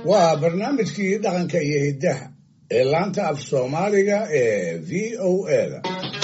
waa barnaamijkii dhaqanka iyo hiddaha ee laanta af soomaaliga ee v o eda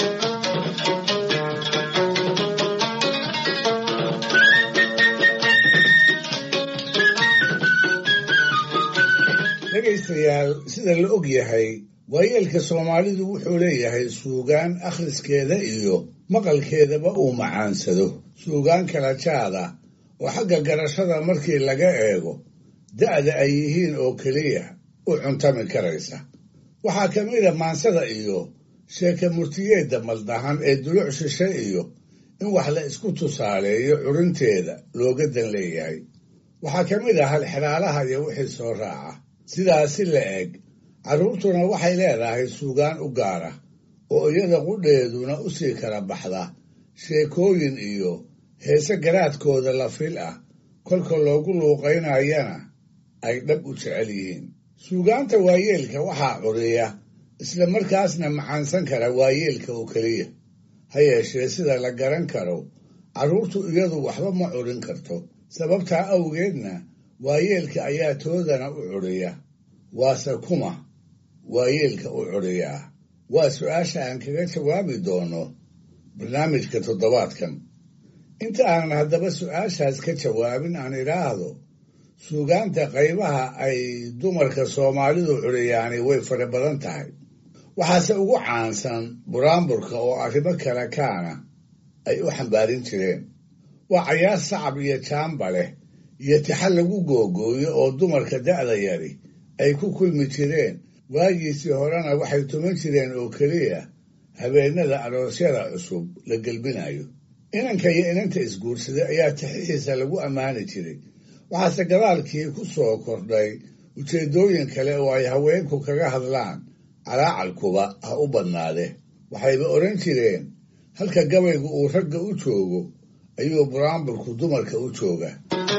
dhegaystayaal sida la og yahay waayeelka soomaalidu wuxuu leeyahay suugaan akhriskeeda iyo maqalkeedaba uu macaansado suugaan kala jaada oo xagga garashada markii laga eego da'da ay yihiin oo keliya u cuntami karaysa waxaa ka mida maansada iyo sheeke murtiyeedda maldahan ee duluc shishe iyo in wax la isku tusaaleeyo curinteeda looga dan leeyahay waxaa ka mid ah halxidhaalaha iyo wixii soo raaca sidaasi la eg carruurtuna waxay leedahay suugaan u gaara oo iyada qudheeduna u sii kala baxda sheekooyin iyo heese garaadkooda la fil ah kolka loogu luuqaynayana ay dhab u jecel yihiin suugaanta waayeelka waxaa curiya isla markaasna macaansan kara waayeelka oo keliya ha yeeshee sida la garan karo carruurtu iyadu waxba ma curin karto sababtaa awgeedna waayeelka ayaa toodana u curiya waase kuma waayeelka u curiyaa waa su-aasha aan kaga jawaabi doono barnaamijka toddobaadkan inta aanan haddaba su-aashaas ka jawaabin aan idhaahdo suugaanta qaybaha ay dumarka soomaalidu curiyaani way fara badan tahay waxaase ugu caansan buraanburka oo arrimo kale kaana ay u xambaarin jireen waa cayaar sacab iyo jaamba leh iyo tixa lagu googooyo oo dumarka da'da yari ay ku kulmi jireen waagiisii horena waxay tuman jireen oo keliya habeennada aroosyada cusub la gelbinayo inanka iyo inanta isguursaday ayaa tixihiisa lagu ammaani jiray waxaase gadaalkii ku soo kordhay ujeeddooyin kale oo ay haweenku kaga hadlaan calaacalkuba ha u badnaade waxayba odhan jireen halka gabaygu uu ragga u joogo ayuu buraanburku dumarka u jooga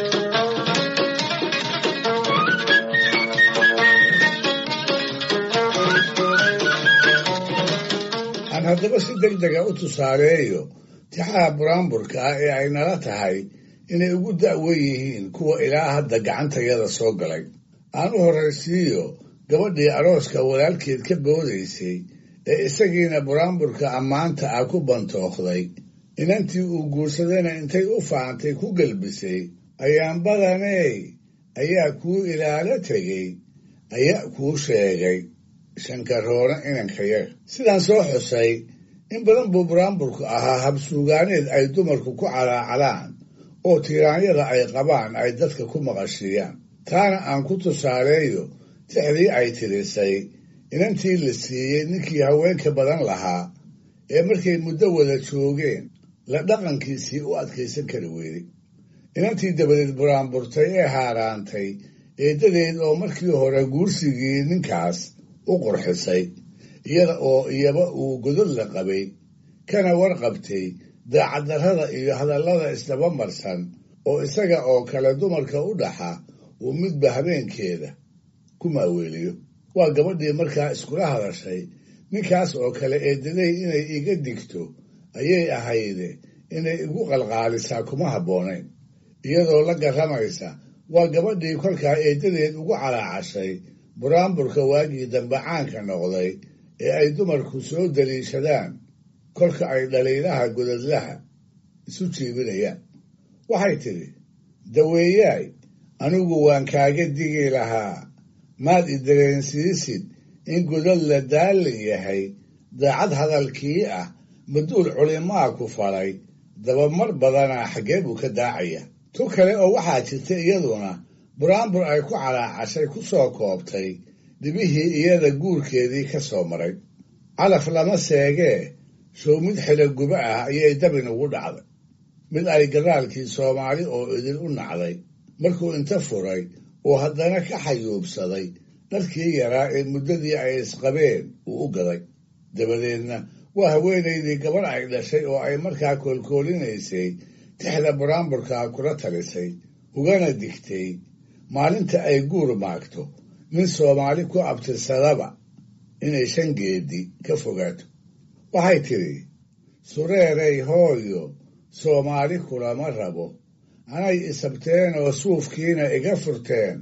aan haddaba si deg dega u tusaaleeyo tixaha buraanburka ah ee ay nala tahay inay ugu da'wen yihiin kuwa ilaa hadda gacantayada soo galay aan u horraysiiyo gabadhii arooska walaalkeed ka boodaysay ee isagiina buraanburka ammaanta ah ku bantookday inantii uu guursadayna intay u faantay ku gelbisay ayaan badaney ayaa kuu ilaalo tegey ayaa kuu sheegay shankaroona inankayaga sidaan soo xusay in badan buu buraanburku ahaa habsuugaaneed ay dumarku ku calaacalaan oo tiiraanyada ay qabaan ay dadka ku maqashiiyaan taana aan ku tusaaleeyo tixdii ay tirisay inantii la siiyey ninkii haweenka badan lahaa ee markay muddo wada joogeen la dhaqankiisii u adkaysan kari weyday inantii dabadeed buraanburtay ee haaraantay eeddadeed oo markii hore guursigii ninkaas u qurxisay iyada oo iyaba uu godod la qabay kana warqabtay daacaddarrada iyo hadallada isdaba marsan oo isaga oo kale dumarka u dhaxa uu midba habeenkeeda ku maaweeliyo waa gabadhii markaa iskula hadashay ninkaas oo kale eedaday inay iga digto ayay ahayde inay igu qalqaalisaa kuma habboonayn iyadoo la garramaysa waa gabadhii kolkaa eeddadeed ugu calaacashay buraanburka waagii dambe caanka noqday ee ay dumarku soo daliishadaan kolka ay dhaliilaha godadlaha isu jiibinayaan waxay tidhi daweeyaay anigu waan kaaga digi lahaa maad i dareensiisid in godad la daalin yahay daacad hadalkii ah maduul culimaa ku falay dabamar badanaa xaggee buu ka daacaya tu kale oo waxaa jirta iyaduna buraanbur ay ku calaacashay ku soo koobtay dhibihii iyada guurkeedii ka soo maray calaf lama seegee show mid xilo guba ah ayay dabin ugu dhacday mid ay gadaalkii soomaali oo idin u nacday markuu inta furay oo haddana ka xayuubsaday dharkii yaraa ee muddadii ay isqabeen uu u gaday dabadeedna waa haweenaydii gabarh ay dhashay oo ay markaa koolkoolinaysay tixda buraanburkaa kula talisay ugana digtay maalinta ay guur maagto nin soomaali ku abtirsadaba inay shan geedi ka fogaato waxay tidhi sureeray hooyo soomaali kulama rabo anay isabteen oo suufkiina iga furteen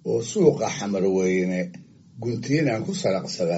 oo suuqa xamarweyne guntiinan ku saraqsada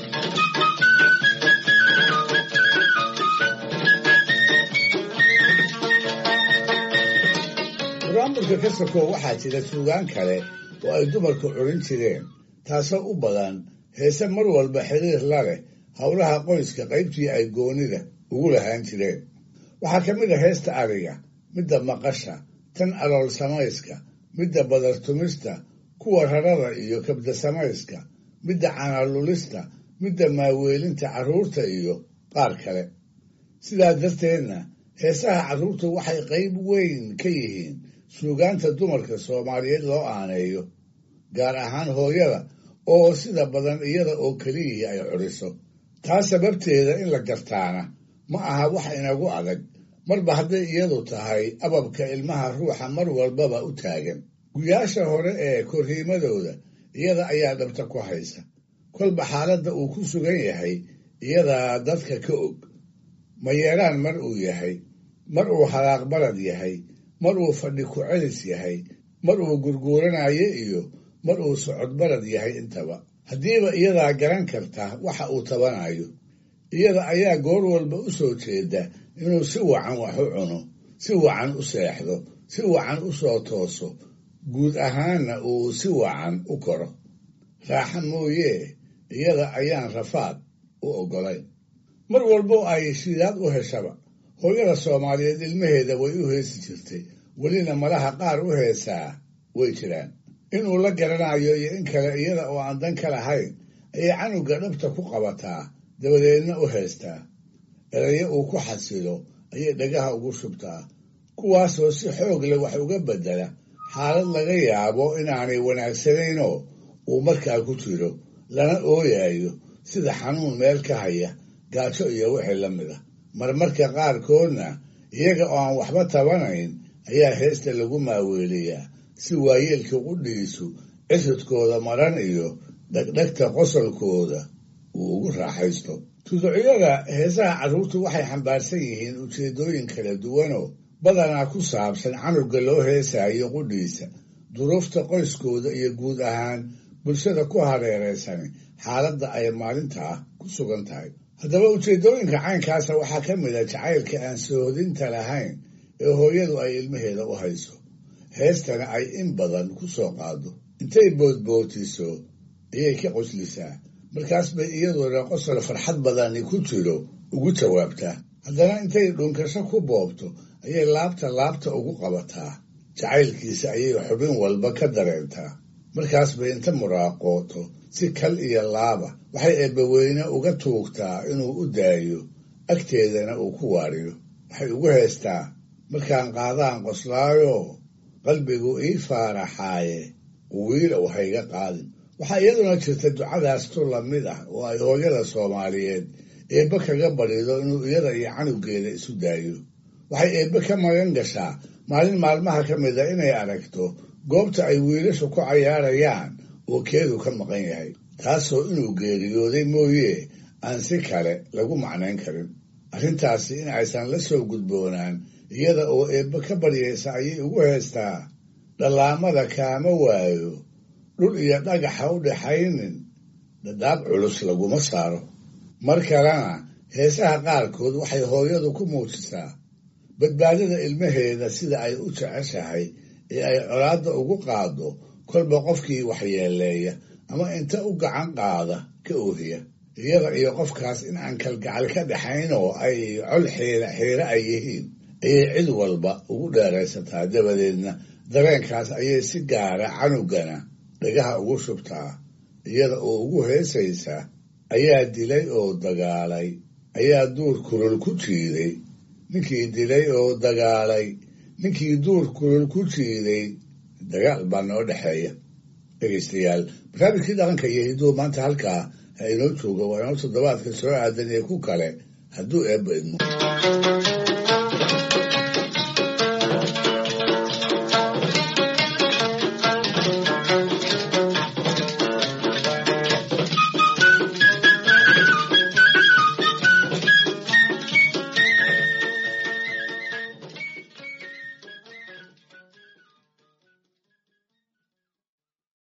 buraanburka ka sokow waxaa jira suugaan kale oo ay dumarku curin jireen taasoo u badan heese mar walba xiriir la leh howlaha qoyska qaybtii ay goonida ugu lahaan jireen waxaa ka mid a heesta ariga midda maqasha tan alool samayska midda badartumista kuwa rarada iyo kabda samayska midda canalulista midda maaweelinta carruurta iyo qaar kale sidaa darteedna heesaha carruurtu waxay qayb weyn ka yihiin suugaanta dumarka soomaaliyeed loo aaneeyo gaar ahaan hooyada oo sida badan iyada oo keliyihii ay curiso taa sababteeda in la gartaana ma aha wax inagu adag marba hadday iyadu tahay ababka ilmaha ruuxa mar walbaba u taagan guyaasha hore ee korriimadooda iyada ayaa dhabta ku haysa kolba xaaladda uu ku sugan yahay iyadaa dadka ka og mayeeraan mar uu yahay mar uu halaaq balad yahay mar uu fadhi ku celis yahay mar uu gurguuranayo iyo mar uu socod balad yahay intaba haddiiba iyadaa garan karta waxa uu tabanayo iyada ayaa goor walba u soo jeeda inuu si wacan wax u cuno si wacan u seexdo si wacan u soo tooso guud ahaanna uu si wacan u koro raaxa mooyee iyada ayaan rafaad u oggolayn mar walbo ay shidaad u heshaba hooyada soomaaliyeed ilmaheeda way u heesi jirtay welina malaha qaar u heesaa way jiraan inuu la garanayo iyo in kale iyada oo aan dan ka lahayn ayay canuga dhabta ku qabataa dabadeedna u heestaa erayo uu ku xasilo ayay dhagaha ugu shubtaa kuwaasoo si xoog leh wax uga beddela xaalad laga yaabo inaanay wanaagsanaynoo uu markaa ku jiro lana ooyayo sida xanuun meel ka haya gaajo iyo wixii la mid a marmarka qaarkoodna iyaga oo aan waxba tabanayn ayaa heesta lagu maaweeliyaa si waayeelka qudhiisu cisidkooda maran iyo dhegdhegta qosolkooda uu ugu raaxaysto tuducyada heesaha carruurtu waxay xambaarsan yihiin ujeeddooyin kala duwanoo badanaa ku saabsan canuga loo heesaayo qudhiisa duruufta qoyskooda iyo guud ahaan bulshada ku hareeraysani xaaladda ay maalintaa ku sugan tahay haddaba ujeeddooyinka caynkaasa waxaa ka mid a jacaylka aan sohodinta lahayn ee hooyadu ay ilmaheeda u hayso heestana ay in badan ku soo qaado intay boodbootiso ayay ka qoslisaa markaas bay iyaduna qosol farxad badani ku jiro ugu jawaabtaa haddana intay dhunkasho ku boobto ayay laabta laabta ugu qabataa jacaylkiisa ayay xubin walba ka dareentaa markaas bay inta muraaqooto si kal iyo laaba waxay eebbaweyne uga tuugtaa inuu u daayo agteedana uu ku waadhiyo waxay ugu heestaa markaan qaadaan qoslaayo qalbigu ii faaraxaaye wiilow hayga qaadin waxaa iyaduna jirta ducadaas tu lamid ah oo ay hooyada soomaaliyeed eebbe kaga badhido inuu iyada iyo canugeeda isu daayo waxay eebbe ka magan gashaa maalin maalmaha ka mid a inay aragto goobta ay wiilashu ku cayaarayaan oo keedu ka maqan yahay taasoo inuu geeriyooday mooye aan si kale lagu macnayn karin arrintaasi in aysan la soo gudboonaan iyada oo eebbe ka baryaysa ayay ugu heestaa dhallaamada kaama waayo dhul iyo dhagaxa u dhaxaynin dhadhaab culus laguma saaro mar kalena heesaha qaarkood waxay hooyadu ku muujisaa badbaadada ilmaheeda sida ay u jeceshahay ee ay colaadda ugu qaado kolba qofkii waxyeeleeya ama inta u gacan qaada ka oohiya iyada iyo qofkaas in aan kalgacal ka dhaxayn oo ay col xiira xiire ay yihiin ayay cid walba ugu dheeraysataa dabadeedna dareenkaas ayay si gaara canugana dhagaha ugu shubtaa iyada oo ugu heesaysa ayaa dilay oo dagaalay ayaa duur kulul ku jiiday ninkii dilay oo dagaalay ninkii duur kulul ku jiiday dagaal baa noo dhexeeya dhegaystayaal barnaamijkii dhaqanka iyo hiduhu maanta halkaa ha inoo jooga waa inoo toddobaadka soo aadan ee ku kale hadduu eebba idmo